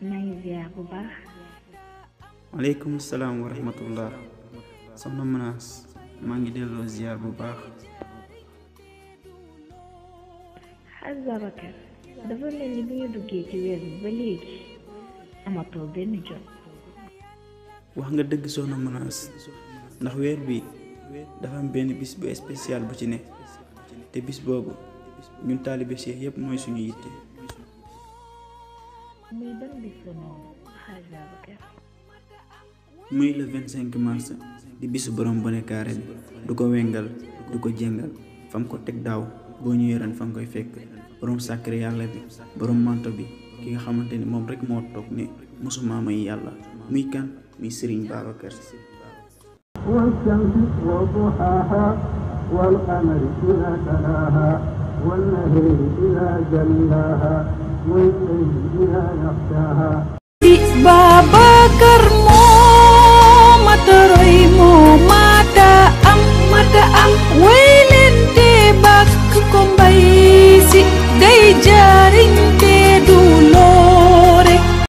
maa ngi ziar bu baax. waaleykum salaam wa rahmatullah soxna Manaas maa ngi delloo ziar bu baax. xaj Babacar dafa mel ni bi ñu duggee ci weer bi ba léegi amatoo benn jot. wax nga dëgg soxna Manaas ndax weer bi dafa am benn bis bu spécial bu ci ne te bis boobu ñun taalibe Cheikh yépp mooy suñu yitte. muy ban bis la noonu xaj Babacar. muy le 25 mars di bisu borom bone kaare bi du ko wengal du ko jéngal fam ko teg daaw boo ñëwee ren fa nga koy fekk borom sàkkare yàlla bi borom manto bi ki nga xamante ni moom rek moo toog ne mosuma may yàlla muy kan muy Serigne Babacar Sy. والشمس وضحاها والقمر إذا تلاها والنهر إذا جلاها والليل إذا يغشاها Babacar